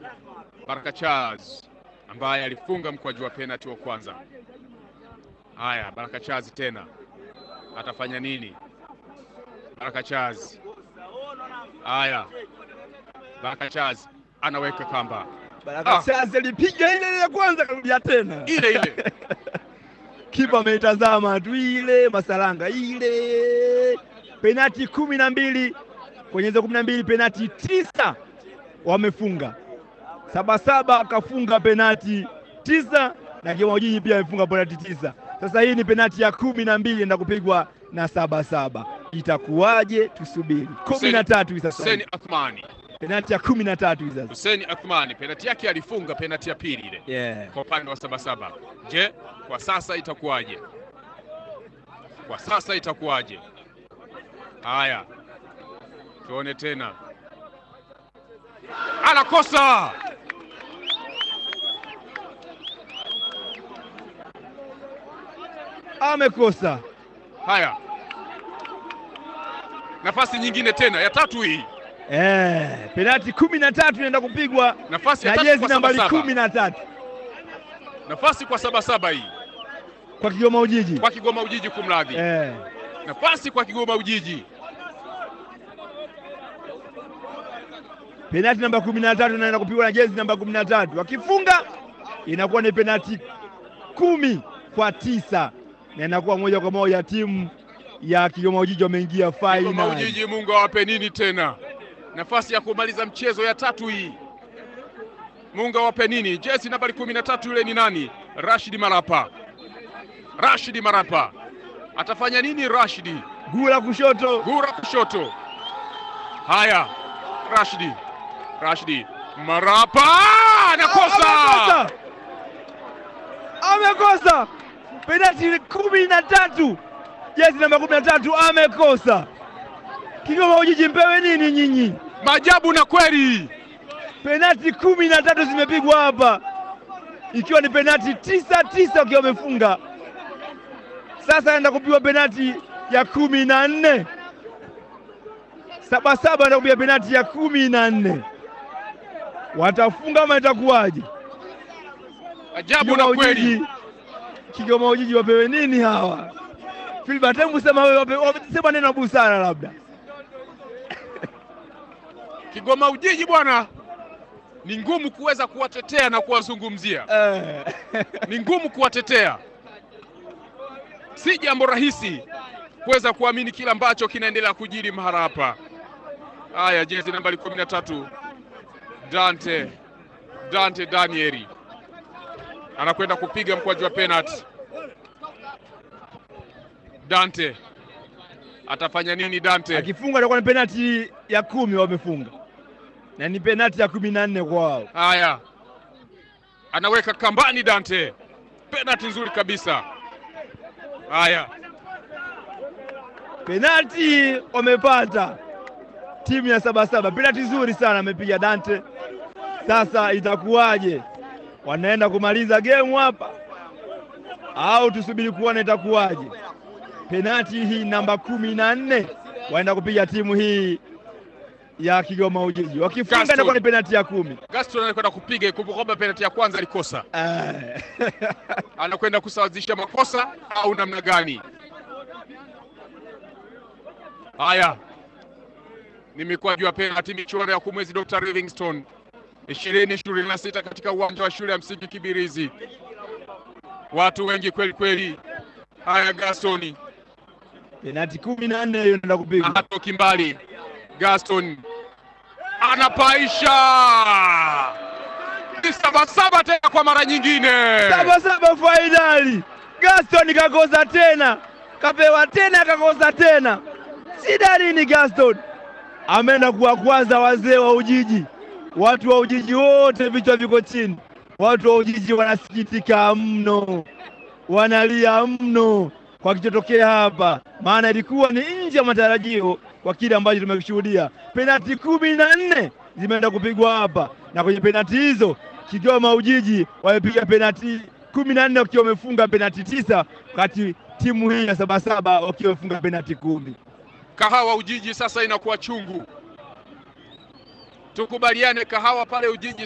Baraka Charles ambaye alifunga mkwaju wa penalti wa kwanza. Haya, Baraka Charles tena atafanya nini? Baraka Charles, haya, Baraka Charles anaweka kamba Baraka Ah. Charles alipiga ile ile ya kwanza karudia tena. ile ile. Kipa ameitazama tu ile Masalanga ile penati kumi na mbili kwenye hizo kumi na mbili penati tisa wamefunga Sabasaba akafunga penati tisa na Kigoma Ujiji pia amefunga penati tisa. Sasa hii ni penati ya kumi na mbili enda kupigwa na Sabasaba, itakuwaje? Tusubiri. kumi na tatu hivi sasa, Hussein Athmani, penati ya kumi na tatu hivi sasa. Hussein Athmani penalti yake alifunga penalti ya pili ile Yeah. kwa upande wa Sabasaba. Je, kwa sasa itakuwaje? Kwa sasa itakuwaje? Haya, tuone tena, anakosa Amekosa haya, nafasi nyingine tena ya tatu hii, eh, penati kumi na tatu inaenda kupigwa nafasi ya na tatu jezi kwa nambari Sabasaba, kumi na tatu nafasi kwa Sabasaba hii, kwa Kigoma Ujiji kwa Kigoma Ujiji, kumradhi, eh. nafasi kwa Kigoma Ujiji. Penati namba kumi na tatu inaenda kupigwa na jezi namba kumi na tatu wakifunga inakuwa ni penati kumi kwa tisa na inakuwa moja kwa moja timu ya Kigoma Ujiji wameingia Kigoma fainali. Ujiji, Mungu awape nini tena, nafasi ya kumaliza mchezo ya tatu hii. Mungu awape nini? Jezi nambari kumi na tatu yule ni nani? Rashidi Marapa. Rashidi Marapa atafanya nini? Rashidi Gula kushoto gura kushoto. Haya, Rashidi Rashidi Marapa anakosa. Amekosa! Amekosa penati kumi na tatu jezi namba kumi na tatu amekosa. Kigoma Ujiji mpewe nini nyinyi? Maajabu na kweli, Penati kumi na tatu zimepigwa hapa, ikiwa ni penati tisa tisa wakiwa wamefunga. Sasa anaenda kupigwa penati ya kumi na nne Sabasaba anaenda kupiga penati ya kumi na nne Watafunga ama itakuwaje? ajabu na kweli. Kigoma Ujiji wapewe nini hawa? Filbert, hebu sema wewe, wape- wape- sema neno la busara labda. Kigoma Ujiji bwana, ni ngumu kuweza kuwatetea na kuwazungumzia, Eh. ni ngumu kuwatetea, si jambo rahisi kuweza kuamini kila ambacho kinaendelea kujiri mahali hapa. Haya, jezi nambari kumi na tatu Dante Dante Danieli anakwenda kupiga mkwaju wa penalti. Dante atafanya nini? Dante Akifunga itakuwa ni penati ya kumi wamefunga, na ni penati ya kumi na nne kwa wao. Haya, anaweka kambani Dante, penalti nzuri kabisa. Haya, Penati wamepata timu ya Sabasaba, penati nzuri sana amepiga Dante. Sasa itakuwaje? Wanaenda kumaliza gemu hapa au tusubiri kuona itakuwaje? Penati hii namba kumi na nne waenda kupiga timu hii ya Kigoma Ujiji, wakifunga Gaston. inakuwa ni penati ya kumi. Gaston anakwenda kupiga. Kumbuka kwamba penalti ya kwanza alikosa, Eh. anakwenda kusawazisha makosa au namna gani? Haya, ni mikwaju ya penalti, michuano ya kumwezi Dr. Livingstone ishirini ishirini na sita katika uwanja wa shule ya msingi Kibirizi. Watu wengi kweli kweli. Haya, Gaston penati kumi na nne hiyo inaenda kupigwa. hatoki mbali. Gaston anapaisha ni sabasaba tena kwa mara nyingine. Sabasaba fainali. Gaston kakosa tena, kapewa tena, kakosa tena. Shida nini? Gaston ameenda kuwakwaza wazee wa Ujiji. Watu wa Ujiji wote vichwa viko chini. Watu wa Ujiji wanasikitika mno, wanalia mno kwa kichotokea hapa, maana ilikuwa ni nje ya matarajio kwa kile ambacho tumekishuhudia. Penati kumi na nne zimeenda kupigwa hapa, na kwenye penati hizo Kigoma Ujiji wamepiga penati kumi na nne wakiwa wamefunga penati tisa wakati timu hii ya Sabasaba wakiwa wamefunga penati kumi. Kahawa Ujiji sasa inakuwa chungu. Tukubaliane, kahawa pale Ujiji